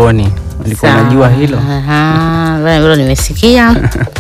bungoni. Ulikuwa Sawa. unajua hilo? Aha, bwana, hilo nimesikia.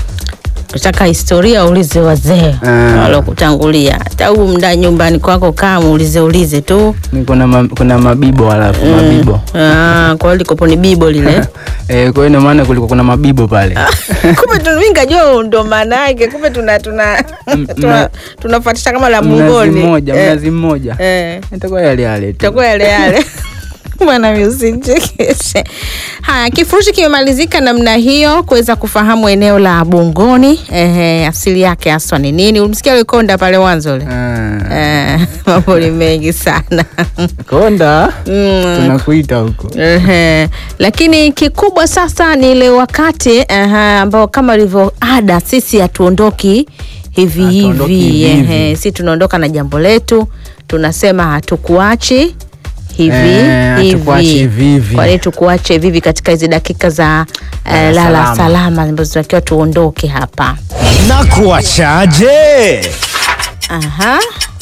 Kutaka historia uulize wazee Ah. walokutangulia. Hata huu mda nyumbani kwako kaa muulize ulize tu. Ni kuna ma, kuna mabibo alafu mabibo. Ah, kwa hiyo likopo ni bibo lile. Eh, kwa hiyo ina maana kulikuwa kuna mabibo pale. kumbe tuningajua ndo maana yake kumbe tuna tuna tuna tunafuatisha kama la Mnazi mungoni mmoja, Eh, mnazi mmoja. eh. Itakuwa yale yale tu. itakuwa yale yale bwana usichekeshe haya kifurushi kimemalizika namna hiyo kuweza kufahamu eneo la bungoni ehe, asili yake haswa ni nini ulimsikia likonda pale mwanzo ule Ah. Eh, mambo ni mengi sana Konda. Mm. Tunakuita huko. Ehe. Lakini kikubwa sasa ni ile wakati ehe, ambao kama ilivyo ada sisi hatuondoki hivi Hatuondoki hivi hivi ehe, hivi. si tunaondoka na jambo letu, tunasema hatukuachi hivi Eh, hatukuachi hivi hivi. Kwa nini tukuache hivi hivi katika hizi dakika za eh, Lala lala salama. salama ambazo tunatakiwa tuondoke hapa. na kuachaje? Aha.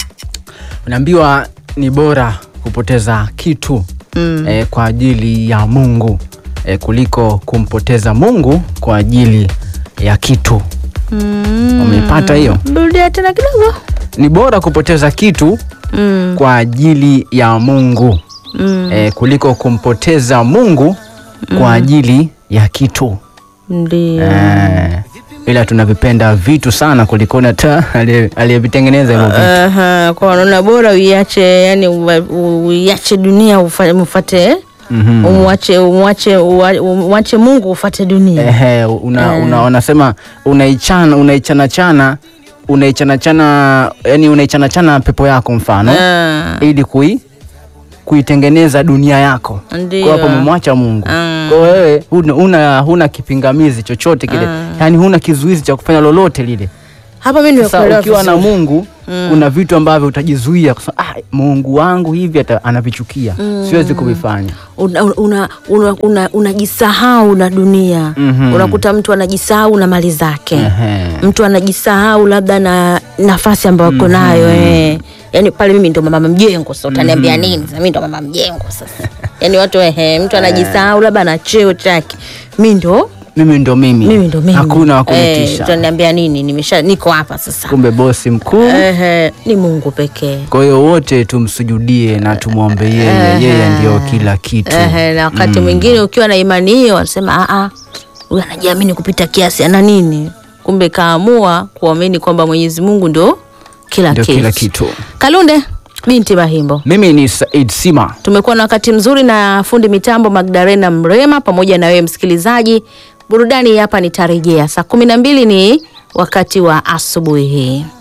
Unaambiwa ni bora kupoteza kitu mm. eh, kwa ajili ya Mungu eh, kuliko kumpoteza Mungu kwa ajili ya kitu. Mm. Umeipata hiyo? Rudia tena kidogo. Ni bora kupoteza kitu Mm. kwa ajili ya Mungu Mm. eh, kuliko kumpoteza Mungu kwa ajili ya kitu Ndio. eh, ila tunavipenda vitu sana kuliko hata aliye- aliyevitengeneza hivyo vitu. Aha, kwa unaona bora uiache yani uwa- uiache dunia ufa- ufate Mhm. umwache umwache uwa- umwache Mungu ufate dunia. Ehe, una, una, wanasema unaichana unaichana chana unaichana chana yani unaichana chana pepo yako mfano Ah, ili kui kuitengeneza dunia yako. Ndio. Kwa hapo umemwacha Mungu. Ah. Kwa wewe huna, huna, huna kipingamizi chochote kile. Yaani huna kizuizi cha kufanya lolote lile. hapa mimi Sasa nimekuelewa ukiwa na vizuri. Mungu kuna vitu ambavyo utajizuia kusema ah, Mungu wangu hivi ata, anavichukia. Siwezi kuvifanya. una, una, una, una, unajisahau na dunia Mhm. unakuta mtu anajisahau na mali zake Ehe. mtu anajisahau labda na nafasi ambayo ako nayo eh. yaani pale mimi ndo mama mjengo sasa utaniambia nini sasa mimi ndo mama mjengo sasa yaani watu ehe, mtu anajisahau labda na cheo chake mi ndo Mimi ndo mimi. mimi ndo mimi Hakuna wa Eh, kunitisha. utaniambia nini nimesha niko hapa sasa Kumbe bosi mkuu. ehe, ni mungu pekee Kwa hiyo wote tumsujudie na tumwombe yeye, yeye ndio kila kitu. Ehe, na wakati mwingine ukiwa na imani hiyo wanasema "Ah, ah, huyu anajiamini kupita kiasi ana nini kumbe kaamua kuamini kwamba mwenyezi mungu ndo kila Ndio kitu. kila kitu. kalunde binti mahimbo Mimi ni Said Sima. tumekuwa na wakati mzuri na fundi mitambo magdarena mrema pamoja na wewe msikilizaji burudani hapa nitarejea saa kumi na mbili ni wakati wa asubuhi hii